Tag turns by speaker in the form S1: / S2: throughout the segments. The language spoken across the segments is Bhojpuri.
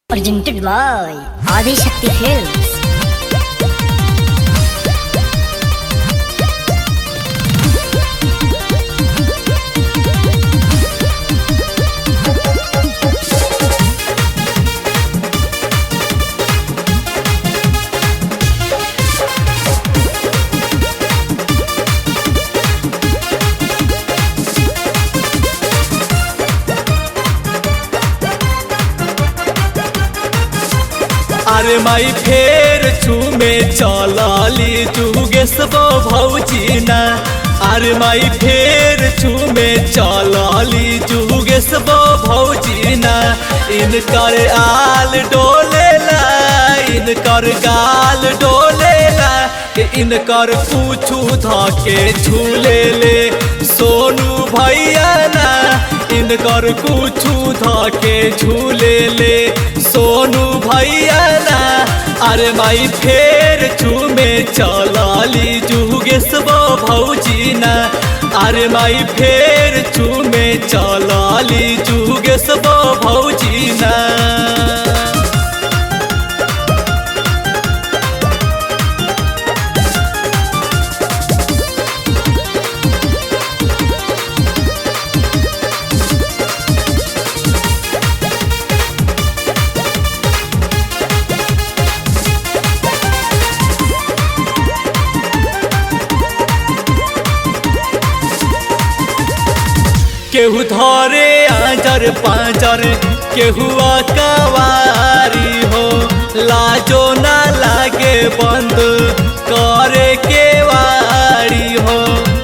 S1: Presented by Adi Shakti Films.
S2: अरे माई फेर चूमे चलाली जुगेश भौजी ना अरे माई फेर चूमे चलाली जुगेश भौजी ना इनकर आल डोलेला इनकर गाल डोलेला कि इनकर पूछू धके झूले ले सोनू भैया ना इनकर कुछू धके झूले ले सोनू भैया ना अरे माई फेर चूमे चलाली जुगेश भौजी ना अरे माई फेर चूमे चलाली जुगेश भौजी ना केहू धरे आजर पाजर केहू कवारी हो लाजो ना लागे बंद करे के वारी हो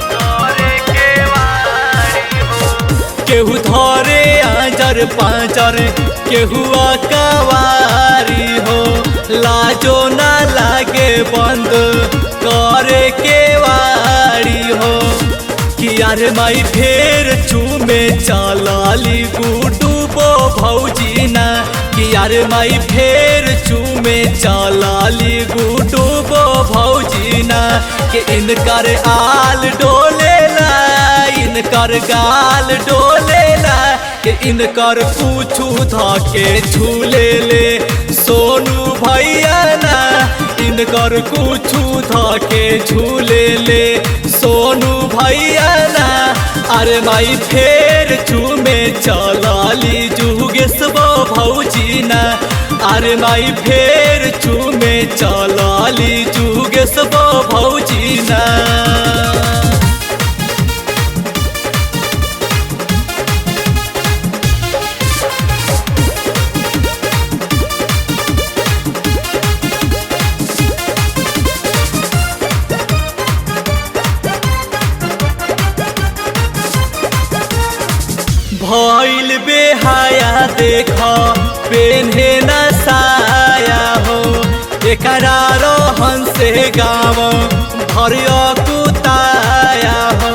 S2: केहू धरे आजर पाजर केहू कवारी हो लाजो ना लागे बंद करे के वारी हो कि यार माई फेर चूमे चलाली गुडू बो भौजी ना कि यार माई फेर चूमे चलाली गुडू बो भौजी ना कि इनकर आल डोलेला इनकर गाल डोलेला कि इनकर पूछू धके झूले ले सोनू भैया ना इनकर कुछू धके झूले ले सोनू भैया ना अरे माई फेर चूमे चलाली जुगेश भौजी ना अरे माई फेर चूमे चलाली जुगेश भौजी ना भइल बेहाया देख पेन्हे न साया हो एकरा रहन से गाँव भरिया कुताया हो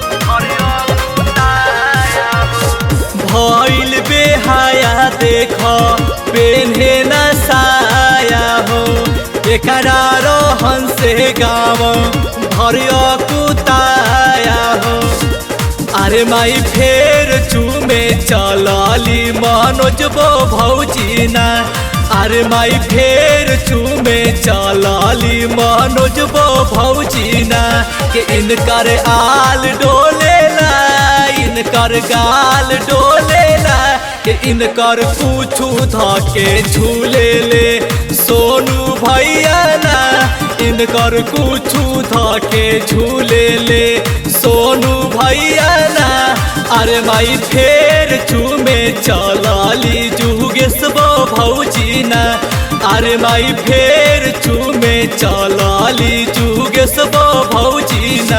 S2: भइल बेहाया देख पेन्हे न साया हो एकरा रहन से गाँव भरिया कुताया हो अरे माई फेर चूमे चलाली मनोज बो भौजी ना अरे माई फेर चूमे चलाली मनोज बो भौजी ना कि इनकर आल डोलेला इनकर गाल डोलेला कि इनकर पूछू धके झूले ले सोनू भैया ना इनकर कुछू धके झूले ले सोनू भैया ना अरे माई फेर चूमे चलाली जुगेश भौजी ना अरे माई फेर चूमे चलाली जुगेश भौजी ना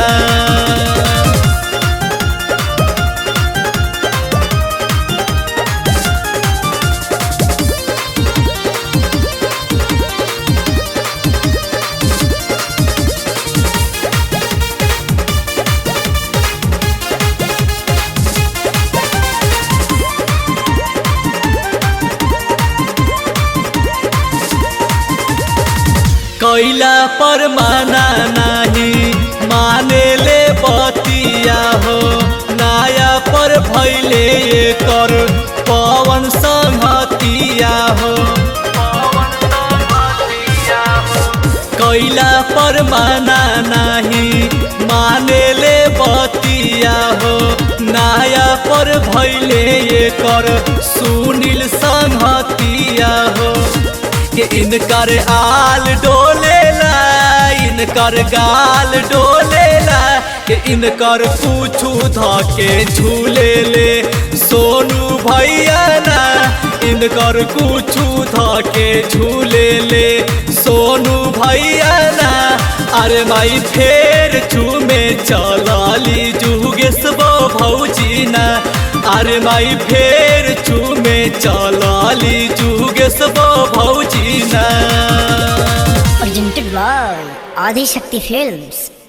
S2: कैला पर माना नाही माने ले बतिया हो नाया पर भैले कर पवन संगतिया हो कैला पर माना नाही माने ले बतिया हो नाया पर भैले ये कर सुनील संहतिया हो कि इनकर आल डोलेला इनकर गाल डोलेला कि इनकर पूछू धके झूले ले सोनू भैया ना इनकर कुछू धके झूले ले सोनू भैया ना अरे माई फेर चूमे चलाली जुगेश बो भौजी ना अरे माई फेर चूमे चलाली जुगेश बो भौजी ना
S1: presented by Adi Shakti Films.